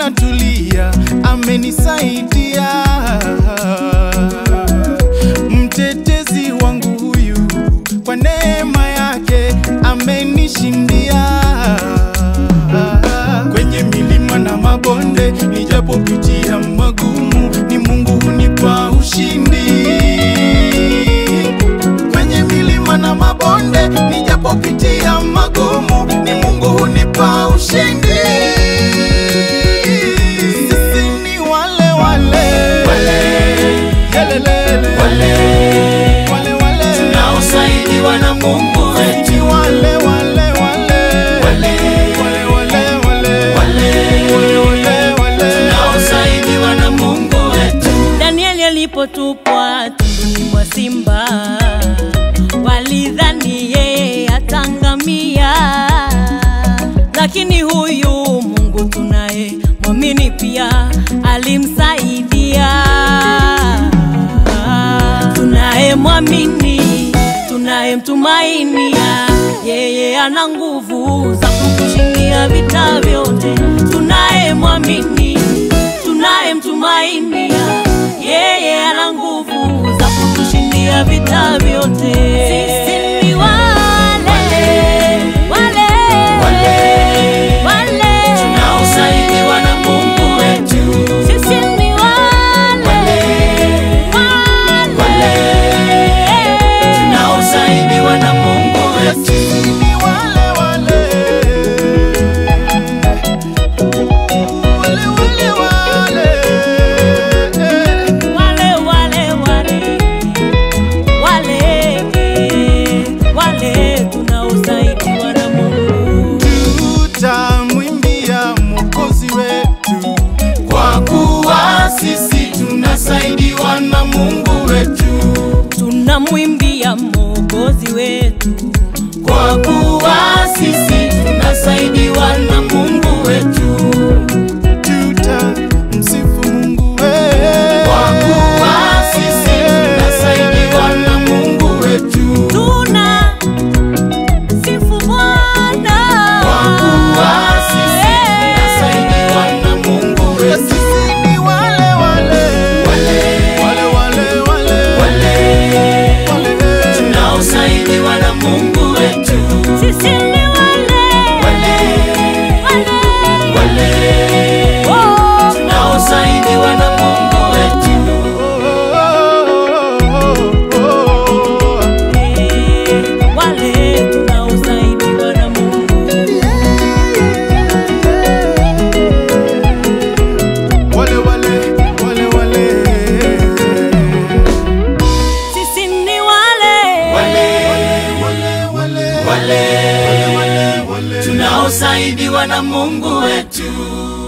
natulia, amenisaidia mtetezi wangu huyu, kwa neema yake amenishindia kwenye milima na mabonde, nijapopitia magumu, ni Mungu hunipa ushindi kwenye milima na mabonde, nijapopitia magumu, ni Mungu hunipa ushindi. Sisi ni wale wale Yelelele. wale wale tunaosaidiwa na Mungu wetu Ni wale wale wale wale wale wale wale wale wale wale wale tunaosaidiwa na Mungu wetu Danieli alipotupwa tunduni mwa simba, walidhani yeye atangamia, lakini huyu Mungu tunaye mwamini pia alimsaidia. Tunaye mwamini, tunaye mtumainia, yeye ana nguvu za kutushindia vita vyote. Tunaye mwamini, tunaye mtumainia, yeye ana nguvu za kutushindia vita vyote. Sisi ni wale wale wale wale tunaosaidiwa na Mungu wetu sisi ni wale wale tunaosaidiwa na Mungu wetu Ni wale wale wale wale wale wale wale wale wale wale tunaosaidiwa na Mungu. tutamwimbia mwokozi wetu kwa kuwa sisi tunasaidiwa na Mungu wetu Tunamwimbia Mwokozi wetu, kwa kuwa sisi tunasaidiwa na Mungu wetu tutamsifu Mungu wetu kwa kuwa sisi tunasaidiwa na Mungu wetu tuna sifu Bwana kwa kuwa sisi tunasaidiwa na Mungu wetu sisi ni wale wale wale wale wale wale wale wale tunaosaidiwa na Mungu wetu sisi ni wale wale wale wale oh, tunaosaidiwa na Mungu wetu eh, wale tunaosaidiwa na Mungu. wale wale wale wale Sisi ni wale wale wale tunaosaidiwa na Mungu wetu